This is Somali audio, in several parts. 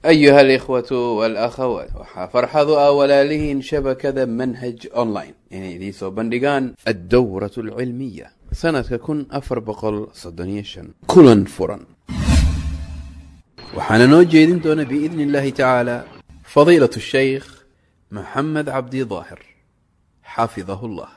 ayuha alikhwatu walakhawaat waxaa farxadu ah walaalihiin shabakada manhaj online inay idiin soo bandhigaan addowrat alcilmiya sanadka kun afar boqol soddoniyo shan kulan furan waxaana noo jeedin doona biidni illahi tacaala fadiilat shaykh maxamed cabdi daahir xafidahu llah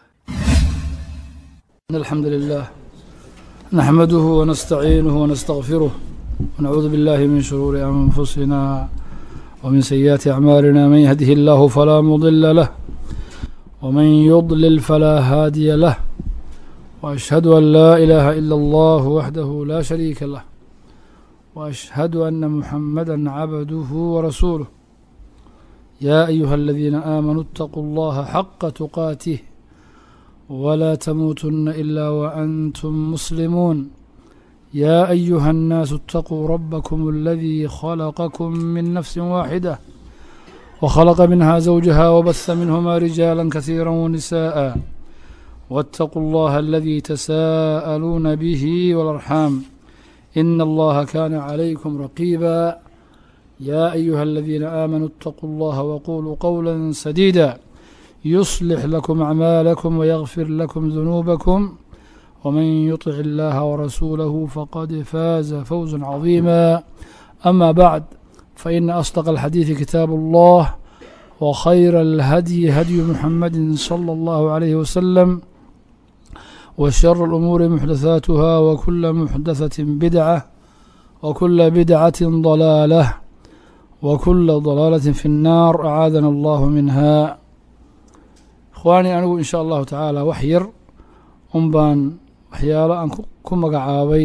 إن الحمد لله نحمده ونستعينه ونستغفره ونعوذ بالله من شرور أنفسنا ومن سيئات أعمالنا من يهده الله فلا مضل له ومن يضلل فلا هادي له وأشهد أن لا إله إلا الله وحده لا شريك له وأشهد أن محمدا عبده ورسوله يا أيها الذين آمنوا اتقوا الله حق تقاته ولا تموتن إلا وأنتم مسلمون يا أيها الناس اتقوا ربكم الذي خلقكم من نفس واحدة وخلق منها زوجها وبث منهما رجالا كثيرا ونساء واتقوا الله الذي تساءلون به والأرحام إن الله كان عليكم رقيبا يا أيها الذين آمنوا اتقوا الله وقولوا قولا سديدا يصلح لكم أعمالكم ويغفر لكم ذنوبكم ومن يطع الله ورسوله فقد فاز فوزا عظيما أما بعد فإن أصدق الحديث كتاب الله وخير الهدي هدي محمد صلى الله عليه وسلم وشر الأمور محدثاتها وكل محدثة بدعة وكل بدعة ضلالة وكل ضلالة في النار أعاذنا الله منها ikhwaani anigu in sha allahu tacaala wax yar un baan waxyaalo aan ku magacaabay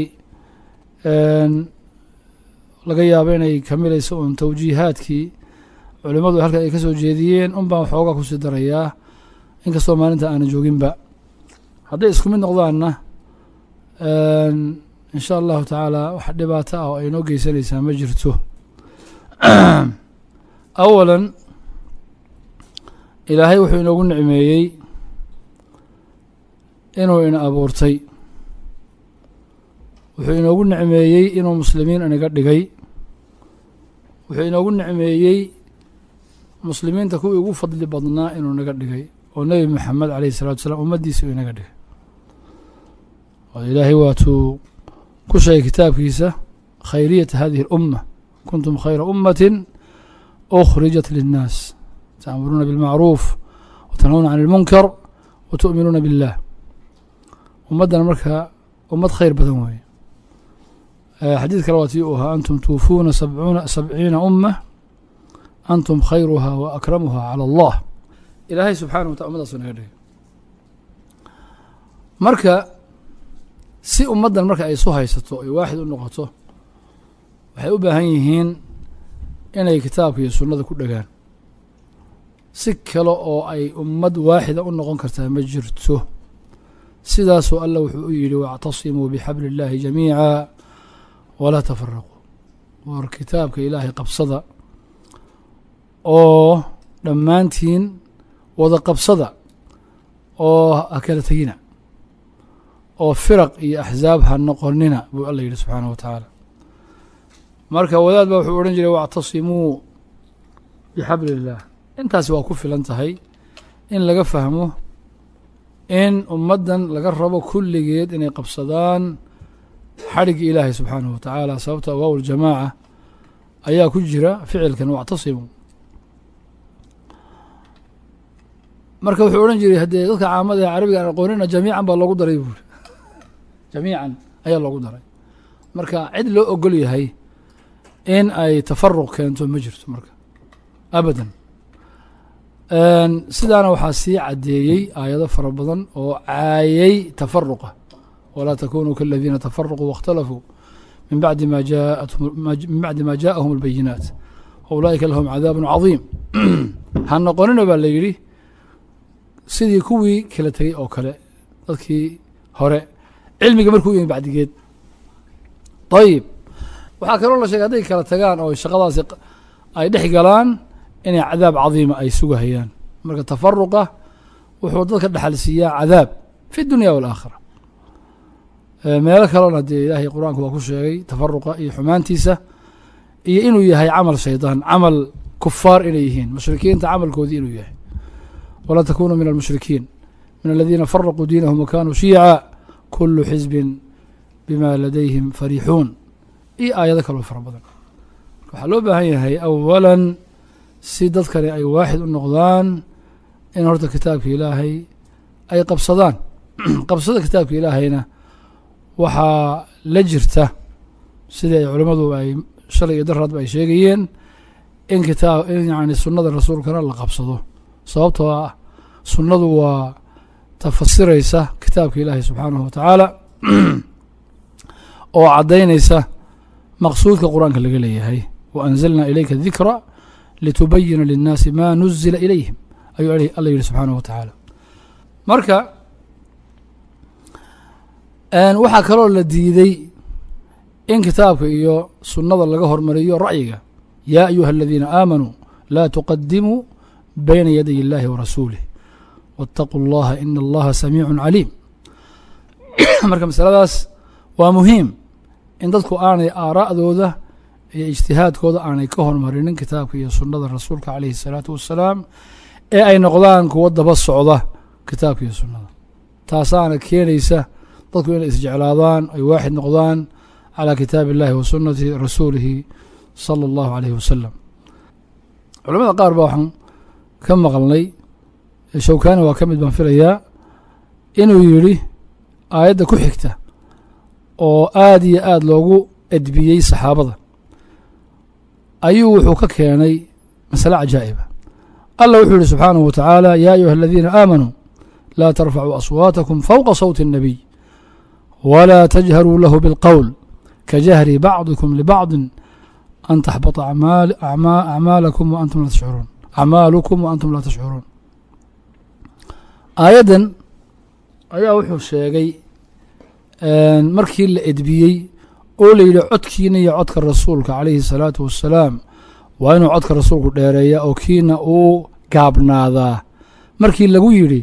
laga yaabo inay kamilayso un tawjiihaadkii culimmadu halka ay ka soo jeediyeen un baan waxoogaa kusii darayaa inkastoo maalinta aanan jooginba hadday isku mid noqdaanna in sha allahu tacaala wax dhibaato ah oo ay noo geysanaysaa ma jirto awalan ilaahay wuxuu inoogu nicmeeyey inuu ina abuurtay wuxuu inoogu nicmeeyey inuu muslimiin inaga dhigay wuxuu inoogu nicmeeyey muslimiinta kuwii ugu fadli badnaa inuu naga dhigay oo nebi moxamed alayh isalatu wasalaam ummaddiisa uu inaga dhigay oo ilaahay waatuu ku sheegay kitaabkiisa khayriyata hadihi اlumma kuntum khayra ummatin ukhrijat linnaas تأمرون بالمعروف وتنهون عن المنكر وتؤمنون بالله ummadana marka ummad khayr badan weeye xadiid kale waa tii u ahaa antum tuufuuna sabcuuna sabciina umma antum khayruha wa akramuha calى allah ilaahay subxana wa tala ummadaasu naga dhigay marka si ummaddan marka ay isu haysato ay waaxid u noqoto waxay u baahan yihiin inay kitaabka iyo sunnada ku dhegaan si kale oo ay ummad waaxida u noqon kartaa ma jirto sidaasuu allah wuxuu u yidhi wاctasimuu bixabli اllahi jamiica walaa tafaraquu war kitaabka ilaahay qabsada oo dhammaantiin wada qabsada oo ha kala tegina oo firaq iyo axzaab ha noqonina buu alla yidhi subxaanaه wa tacaala marka wadaad ba wuxuu odhan jiray wاctasimuu bixabli اllah intaasi waa ku filan tahay in laga fahmo in ummaddan laga rabo kulligeed inay qabsadaan xadhigga ilaahay subxaanahu wa tacaala sababta awaaw ljamaaca ayaa ku jira ficilkan wactasimu marka wuxuu odhan jiray haddee dadka caamada ee carabiga aan aqoonina jamiican baa loogu daray buuri jamiican ayaa loogu daray marka cid loo ogol yahay in ay tafaruq keento ma jirto marka abadan sidaana waxaa sii caddeeyey aayado fara badan oo caayay tafaruqa walaa takunuu kaladiina tafaraquu waاkhtalafuu min bacdi ma jaatum min bacdi ma jaaءahum اlbayinaat waulaa'ika lahum cadaabu cadiim ha noqonina baa la yidhi sidii kuwii kala tegey oo kale dadkii hore cilmiga markuu yimi bacdigeed ayib waxaa kaloo la sheegay hadday kala tagaan oo shaqadaasi ay dhex galaan inay cadaab cadiima ay sugahayaan marka tafaruqa wuxuu dadka dhexal siiyaa cadaab fi dunya wاlaakhira meelo kalena dee ilaahay qur-aanku waa ku sheegay tafaruqa iyo xumaantiisa iyo inuu yahay camal shaydaan camal kufaar inay yihiin mushrikiinta camalkoodii inuu yahay walaa takunuu min almushrikiin min aladiina faraquu diinahum wakanuu shiica kulu xisbin bima ladayhim fariixuun iyo aayado kaloo fara badan waxaa loo baahan yahay awalan si dadkani ay waaxid u noqdaan in horta kitaabka ilaahay ay qabsadaan qabsada kitaabka ilaahayna waxaa la jirta sidii ay culimmadu ay shalay iyo daraadba ay sheegayeen in kitaab in yani sunnada rasuulkana la qabsado sababtoo ah sunnadu waa tafasiraysa kitaabka ilaahay subxaanahu wa tacaala oo caddaynaysa maqsuudka qur-aanka laga leeyahay wa anzalnaa ilayka dikra litubayina linnaasi ma nuzila ilayhim ayuu alla yihi subxaanahu wa tacaala marka waxaa kaloo la diiday in kitaabka iyo sunnada laga hormariyo ra'yiga yaa ayuha aladiina aamanuu laa tuqadimuu bayna yaday illahi wa rasuulih waاtaquu اllaha ina allaha samiicu caliim marka masaladaas waa muhiim in dadku aanay aaraa'dooda iyo ijtihaadkooda aanay ka hormarinin kitaabka iyo sunnada rasuulka calayhi الsalaatu wassalaam ee ay noqdaan kuwo daba socda kitaabka iyo sunnada taasaana keenaysa dadku inay isjeclaadaan ay waaxid noqdaan calى kitaabi اllahi wa sunati rasuulihi salى اllahu alayhi wasalam culamada qaar baa waxaan ka maqalnay shawkani waa ka mid baan filayaa inuu yidhi aayadda ku xigta oo aada iyo aada loogu edbiyey saxaabada ayuu wuxuu ka keenay masale cajaa'iba allah wuxuu yihi subxaanahu wa tacaala ya ayuha aladiina aamanuu laa tarfacuu aswaatakum fowqa sawti الnabiy wla tajharuu lahu biاlqowl kajahri bacdikum libacdi an taxbata acmaalakum waantum laa tashcuruun acmaalukum wa antum laa tashcuruun aayaddan ayaa wuxuu sheegay markii la edbiyey oo la yidhi codkiina iyo codka rasuulka calayhi الsalaatu wassalaam waa inuu codka rasuulku dheereeya oo kiina uu gaabnaadaa markii lagu yidhi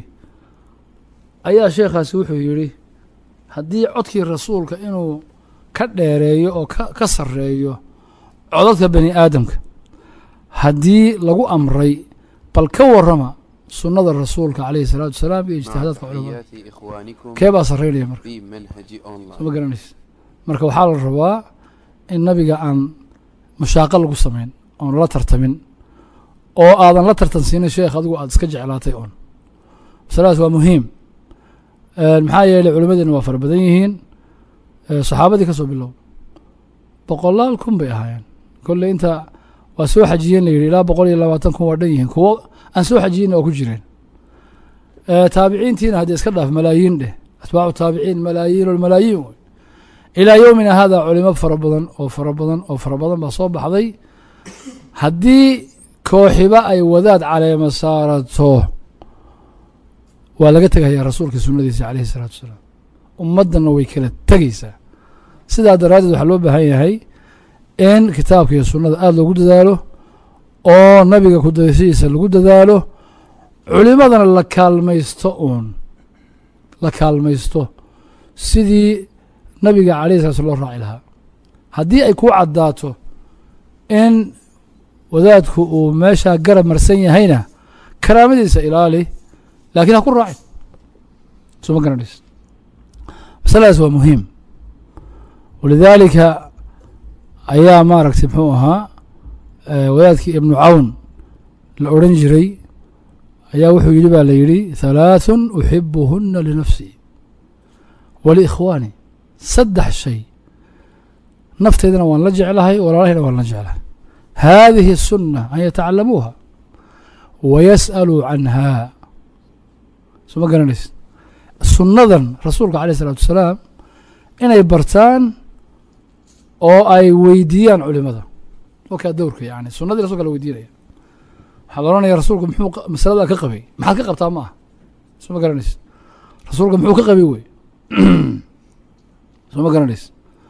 ayaa sheekhaasi wuxuu yidhi haddii codkii rasuulka inuu ka dheereeyo oo ka sarreeyo codadka bani aadamka haddii lagu amray bal ka warrama sunnada rasuulka calayhi salaatu wasalaam iyo ijtihaadaadka culamada kee baa sarreynaya marka soo ma garanaysa marka waxaa la rabaa in nabiga aan mushaaqo lagu samayn oon la tartamin oo aadan la tartan siinin sheekh adigu aada iska jeclaatay oon masaladaas waa muhiim maxaa yeeley culimadeena waa fara badan yihiin saxaabadii ka soo bilow boqolaal kun bay ahaayeen kolley inta waa soo xajiyeen la yidhi ilaa boqol iyo labaatan kun waa dhan yihiin kuwo aan soo xajiyeyna waa ku jireen taabiciintiina haddii iska dhaaf malaayiin dheh atbaacu taabiciin malaayiin malaayiin wey ilaa yowmina hada culimo fara badan oo fara badan oo fara badan baa soo baxday haddii kooxiba ay wadaad caleema saarato waa laga tegayaa rasuulka sunadiisa calayhi isalaatu wasalaam ummaddanna way kala tegeysaa sidaa daraaddeed waxaa loo baahan yahay in kitaabka iyo sunnada aada loogu dadaalo oo nabiga kudaysihiisa lagu dadaalo culimadana la kaalmaysto uun la kaalmaysto sidii nabiga calayhi sala sl loo raaci lahaa haddii ay kuu caddaato in wadaadku uu meeshaa garab marsan yahayna karaamadiisa ilaali laakiin ha ku raacin soo ma garanaysa masaladaas waa muhiim walidaalika ayaa maaragtay muxuu ahaa wadaadkii ibnu cawn la odhan jiray ayaa wuxuu yidhi baa la yidhi halaaثun uxibuhuna linafsii waliikhwaani saddex shay nafteydana waan la jeclahay walaalahayna waan la jeclahay haadihi الsuna an yatacalamuuha wayas'aluu canha soo ma garanaysa sunnadan rasuulka aleyh isalaatu wasalaam inay bartaan oo ay weydiiyaan culimada wakaa dowrka yani sunadii rasulka la weydiinaya waxaa la ohanaya rasuulku muxuu masaladaa ka qabay maxaad ka qabtaa ma aha soo ma garanaysa rasuulka muxuu ka qabay wey soo ma garanaysa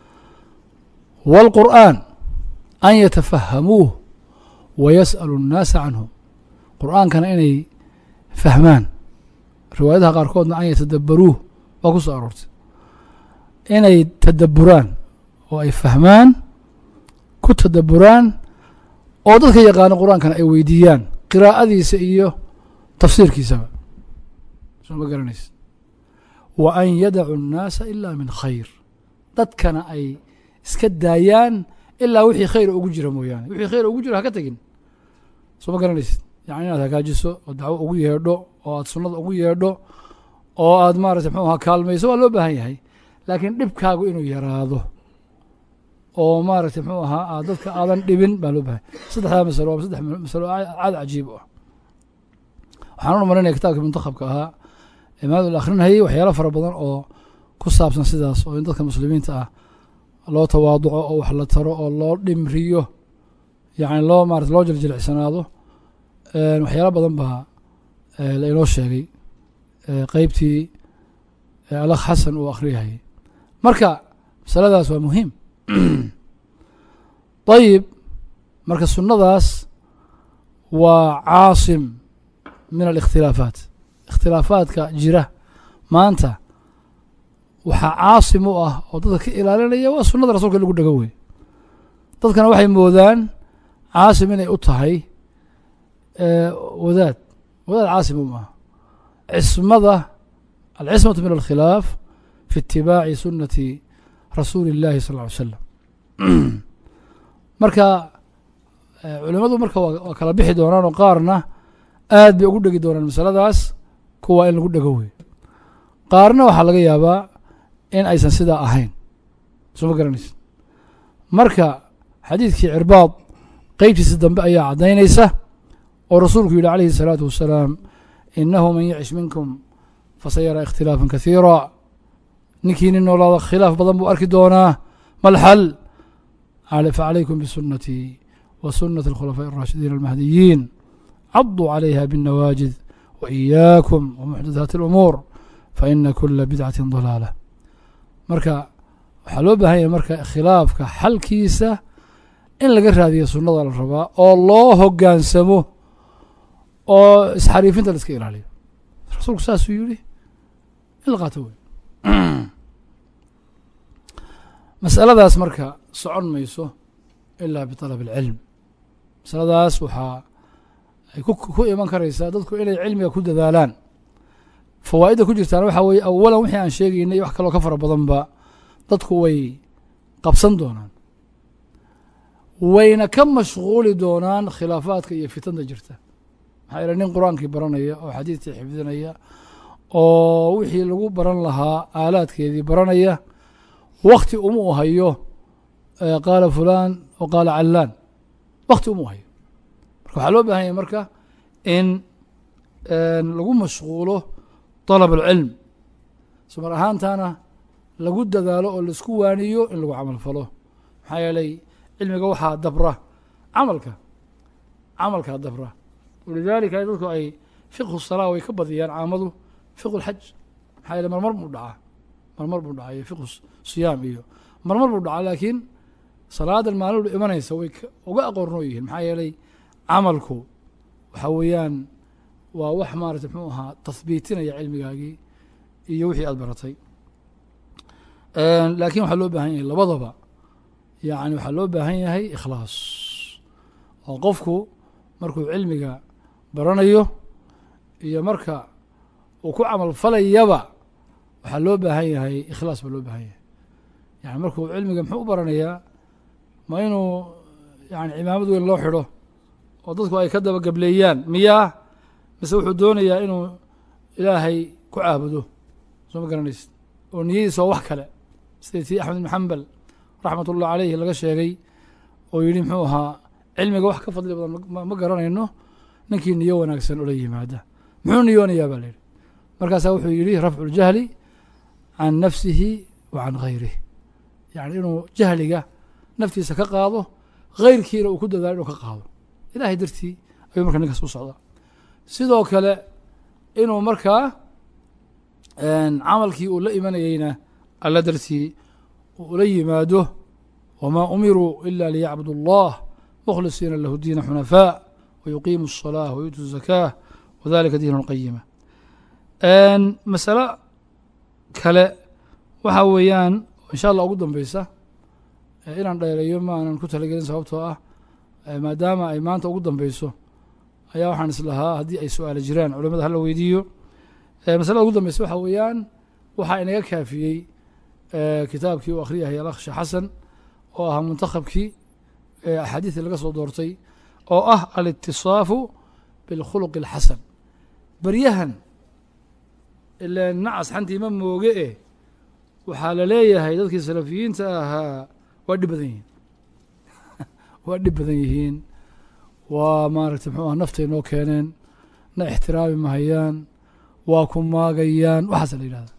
wاlqur'an an yatafahamuuh wayas'alu الnaasa canhu qur'aankana inay fahmaan riwaayadaha qaarkoodna an yatadabaruuh waa ku soo aroortay inay tadaburaan oo ay fahmaan ku tadaburaan oo dadka yaqaano qur-aankana ay weydiiyaan qiraa'adiisa iyo tafsiirkiisaba soo ma garanaysa wa an yadacu الnaasa ila min khayr dadkana ay iska daayaan ilaa wixii khayr ugu jira mooyaane wixii khayr ugu jira haka tegin soo ma garanaysid yani inaad hagaajiso oo dacwo ugu yeedho oo aad sunnada ugu yeedho oo aad maarata mxuu ahaa kaalmayso waa loo baahan yahay laakiin dhibkaagu inuu yaraado oo maaragtay mxuu ahaa aad dadka aadan dhibin baa loo baahanya saddexdaa masalo waa saddex masalo caad cajiib u ah waxaan u marinaya kitaabka muntakhabka ahaa imaamad la akhrinayay waxyaalo fara badan oo ku saabsan sidaas oo in dadka muslimiinta ah loo tawaaduco oo wax la taro oo loo dhimriyo yacni loo maarata loo jiljilicsanaado waxyaalo badan baa la inoo sheegay qeybtii alakh xasan uu akhriyahayay marka masaladaas waa muhiim ayib marka sunnadaas waa caasim min alikhtilaafaat ikhtilaafaadka jira maanta waxaa caasim u ah oo dadka ka ilaalinaya waa sunnada rasulka in lagu dhego wey dadkana waxay moodaan caasim inay u tahay wadaad wadaad caasim u maaha cismada alcismatu min alkhilaaf fi itibaaci sunati rasuuli اllahi sal ly slam marka culimadu marka waa kala bixi doonaan oo qaarna aad bay ugu dhegi doonaan masaladaas kuwa in lagu dhego wey qaarna waxaa laga yaabaa in aysan sidaa ahayn soo ma garanaysa marka xadiidkii cirbaad qeybtiisa dambe ayaa caddaynaysa oo rasuulku yidhi calayhi الsalaatu wasalaam inahu man yacish minkum fasayara ikhtilaafa kasiira ninkii nin noolaada khilaaf badan buu arki doonaa malxal facalaykum bisunatii wa sunati اlkhulafaaءi الraashidiin almahdiyiin caduu calayha bالnawaajid wa إiyaakum wamuxdathaati اlumuur faina kula bidcati dalaala marka waxaa loo baahan yahay marka khilaafka xalkiisa in laga raadiyo sunnada la rabaa oo loo hogaansamo oo isxariifinta la iska ilaaliyo rasuulku saasuu yihi in la qaato wey masaladaas marka socon mayso ilaa biطalab اlcilm masaladaas waxaa ay ku iman karaysaa dadku inay cilmiga ku dadaalaan fawaa'idda ku jirtaana waxaa weeye awalan wixii aan sheegaynay wax kaloo ka fara badanba dadku way qabsan doonaan wayna ka mashquuli doonaan khilaafaadka iyo fitanta jirta maxaa yeele nin qur-aankii baranaya oo xadiidkii xifdinaya oo wixii lagu baran lahaa aalaadkeedii baranaya wakti uma u hayo qaala fulaan o qaala callaan wakti uma u hayo marka waxaa loo bahan yahay marka in lagu mashquulo طalab اlcilm sumar ahaantana lagu dadaalo oo laisku waaniyo in lagu camal falo maxaa yeelay cilmiga waxaa dabra camalka camalkaa dabra walidaalika dadku ay fiqhu salaa way ka badiyaan caamadu fiqhu اlxaj maxaa yeele marmar buu dhacaa marmar buu dhacaa iyo fiqhu siyaam iyo marmar buu dhacaa laakiin salaadan maalin imanaysa way uga aqoornoo yihiin maxaa yeelay camalku waxaa weeyaan waa wax maarata mxuu ahaa tahbiitinaya cilmigaagii iyo wixii aad baratay laakiin waxaa loo baahan yahay labadaba yani waxaa loo baahan yahay ikhlaas oo qofku markuu cilmiga baranayo iyo marka uu ku camal falayaba waxaa loo baahan yahay ikhlaas baa loo baahan yahay yani markuu cilmiga muxuu u baranayaa ma inuu yani cimaamad weyn loo xidho oo dadku ay ka daba gableeyaan miyaa mise wuxuu doonayaa inuu ilaahay ku caabudo soo ma garanaysid oo niyadiisa waa wax kale sida tii axmed ibn xambal raxmat ullah caleyhi laga sheegay oo yidhi muxuu ahaa cilmiga wax ka fadli badan ma garanayno ninkii niyo wanaagsan ula yimaada muxuu niyoonayaa baa layidhi markaasaa wuxuu yidhi rafcu ljahli can nafsihi wa can gayrih yani inuu jahliga naftiisa ka qaado hayrkiina uu ku dadaalo inuu ka qaado ilahay dartii ayuu marka ninkaas u socdaa sidoo kale inuu markaa camalkii uu la imanayeyna alla dartii ula yimaado wamaa umiruu ila liyacbudu اllah mukhlisiina lahu diina xunafaa wayuqiimu الصalaaة wayuutu الzakaة wadalika diin اlqayima masalo kale waxa weeyaan insha allah ugu dambeysa inaan dheereeyo ma aanan ku talagelin sababtoo ah maadaama ay maanta ugu dambeyso ayaa waxaan islahaa haddii ay su-aalo jiraan culimada hala weydiiyo masalada ugu dambeysa waxaa weeyaan waxaa inaga kaafiyey kitaabkii uu akhriyahay alakh sheekh xasan oo ahaa muntakhabkii axaadiidii laga soo doortay oo ah alitisaafu bilkhuluqi alxasan beryahan ilaan nacas xantii ma mooge eh waxaa la leeyahay dadkii salafiyiinta ahaa waa dhib badan yihiin waa dhib badan yihiin waa maaragtay muxuu ah naftay noo keeneen na ixtiraami mahayaan waa ku maagayaan waxaasa la yidhahda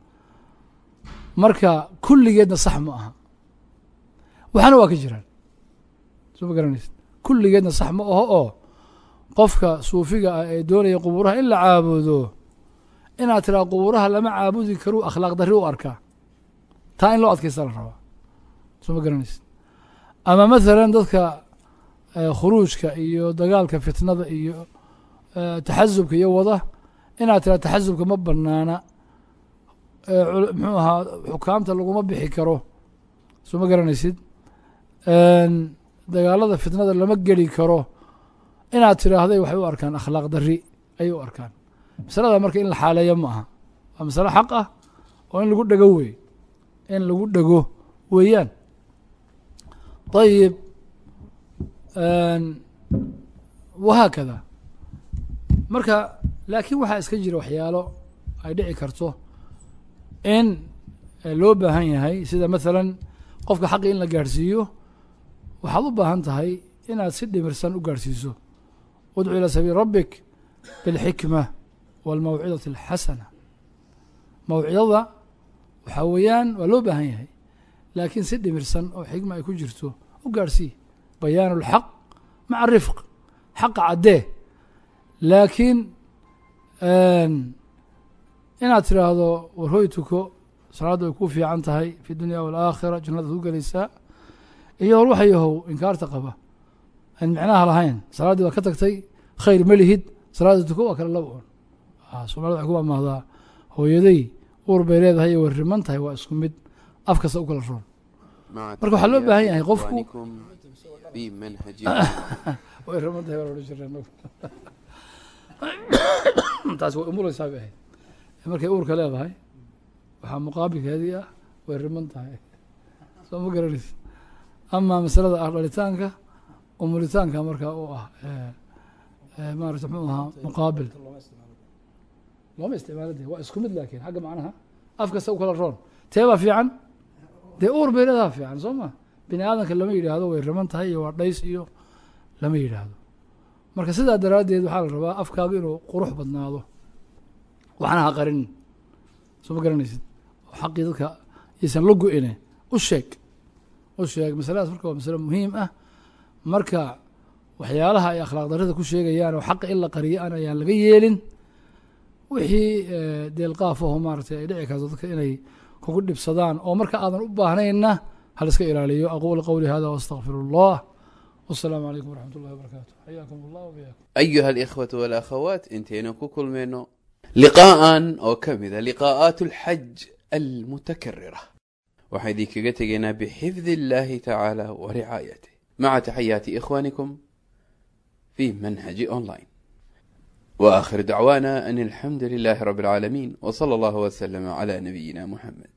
marka kulligeedna sax ma aha waxaana waa ka jiraan soo ma garanaysa kulligeedna sax ma aho oo qofka suufiga ah ee doonaya qubuuraha in la caabudo inaad tiraa qubuuraha lama caabudi karuu akhlaaq darri u arkaa taa in loo adkaysta la rabaa soo ma garanaysa ama mathalan dadka khuruujka iyo dagaalka fitnada iyo taxasubka iyo wada inaad tiraa taxasubka ma banaana muxuu ahaa xukaamta laguma bixi karo soo ma garanaysid dagaalada fitnada lama geli karo inaad tiraahday waxay u arkaan akhlaaq darri ayay u arkaan masalada marka in la xaaleeyo ma aha waa masale xaq ah oo in lagu dhego wey in lagu dhego weeyaan ayib wahaakada marka laakiin waxaa iska jira waxyaalo ay dhici karto in loo baahan yahay sida mathalan qofka xaqi in la gaadhsiiyo waxaad u baahan tahay inaad si dhimirsan u gaadhsiiso udcu ilaa sabiili rabbik bilxikma walmawcidati alxasana mawcidada waxaa weeyaan waa loo baahan yahay laakiin si dhimirsan oo xikma ay ku jirto u gaadhsii bayaan اlxaq maca rifq xaqa caddee laakiin inaad tiraahdo warhoy tuko salaadda ay ku fiican tahay fi dunya walaakhira jannadaad ku gelaysaa iyo war waxa yahow inkaarta qaba aan micnaha lahayn salaaddii waa ka tagtay khayr ma lihid salaadda tuko waa kale laba un soomaalida waxay ku amaahdaa hooyaday uur bay leedahay iyo way riman tahay waa isku mid af kasta u kala roon marka waxaa loo baahan yahay qofku في منهج way riman tahay waa la odhan jirnay anagu taas way umuleysaa bay ahayd markay uurka leedahay waxaa muqaabilkeedii ah way riman tahay soo ma garanaysa ama masalada ah dhalitaanka umulitaanka markaa u ah maarata muxuu ahaa muqaabil looma isticmaalo de waa isku mid laakiin xagga macnaha af kasta u kala roon tee baa fiican dee uur bay leedaha fiican soo ma bini aadamka lama yidhaahdo way riman tahay iyo waa dhays iyo lama yidhaahdo marka sidaa daraaddeed waxaa la rabaa afkaagu inuu qurux badnaado waxna ha qarinin soo ma garanaysid oo xaqii dadka yaysan la go-ine u sheeg u sheeg masaladaas marka waa masale muhiim ah marka waxyaalaha ay akhlaaq darrida ku sheegayaan oo xaqa in la qariyo aan ayaan laga yeelin wixii deelqaaf aho maaragtay ay dhici karto dadka inay kugu dhibsadaan oo marka aadan u baahnayna hal iska ilaaliyo aqulu qowli hada واstغfir الlah والسلام عليكم ورحمة الله وبركاته حياكم الله وبياكم أيها الإخوة والأخوات انتهينا كل منه لقاء أو كمذا لقاءات الحج المتكررة وحيدي كجتجنا بحفظ الله تعالى ورعايته مع تحيات إخوانكم في منهج أونلاين وآخر دعوانا أن الحمد لله رب العالمين وصلى الله وسلم على نبينا محمد